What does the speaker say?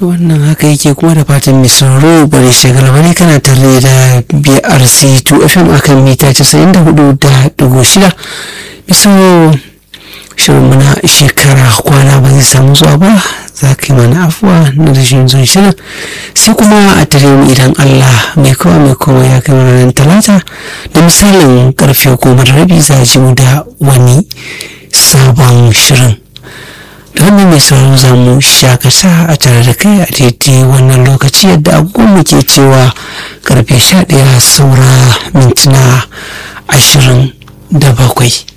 to wannan haka yake kuma da fatan mai sauraro bari shagala bane kana tare da brc 2 fm akan mita 94 da dugu shida misalin shirin muna shekara kwana ba zai samu zuwa ba za ka yi mana afuwa na rashin zuwan shirin sai kuma a tare mu idan allah mai kowa mai kowa ya kai ranar talata da misalin karfe goma da rabi za ji mu da wani sabon shirin da wannan mai sauraro za mu shakata a tare da kai a daidai wannan lokaci yadda agogon ke cewa karfe sha ɗaya saura mintuna ashirin da bakwai